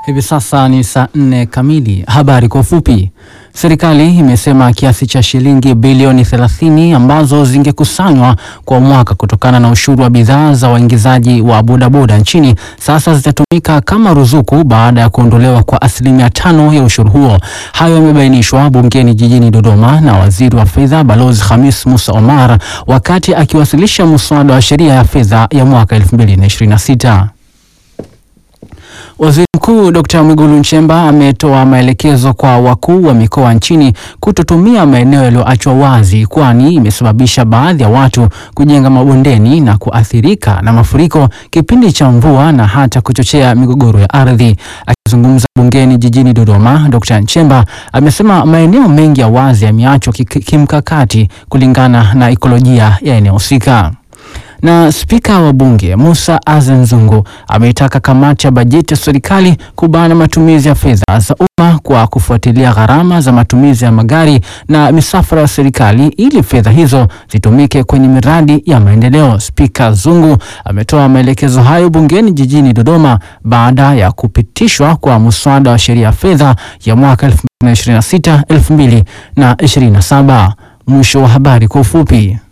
Hivi sasa ni saa nne kamili. Habari kwa ufupi. Serikali imesema kiasi cha shilingi bilioni 30 ambazo zingekusanywa kwa mwaka kutokana na ushuru wa bidhaa za waingizaji wa bodaboda nchini sasa zitatumika kama ruzuku baada ya kuondolewa kwa asilimia tano ya ushuru huo. Hayo yamebainishwa bungeni jijini Dodoma na waziri wa fedha Balozi Khamis Musa Omar wakati akiwasilisha muswada wa sheria ya fedha ya mwaka 2026. Waziri Mkuu Dr. Mwigulu Nchemba ametoa maelekezo kwa wakuu wa mikoa nchini kutotumia maeneo yaliyoachwa wazi kwani imesababisha baadhi ya watu kujenga mabondeni na kuathirika na mafuriko kipindi cha mvua na hata kuchochea migogoro ya ardhi. Akizungumza bungeni jijini Dodoma, Dr. Nchemba amesema maeneo mengi ya wazi yameachwa kimkakati kulingana na ikolojia ya eneo husika na spika wa bunge Musa Azan Zungu ameitaka kamati ya bajeti ya serikali kubana matumizi ya fedha za umma kwa kufuatilia gharama za matumizi ya magari na misafara ya serikali ili fedha hizo zitumike kwenye miradi ya maendeleo. Spika Zungu ametoa maelekezo hayo bungeni jijini Dodoma baada ya kupitishwa kwa muswada wa sheria ya fedha ya mwaka 2026 2027. Mwisho wa habari kwa ufupi.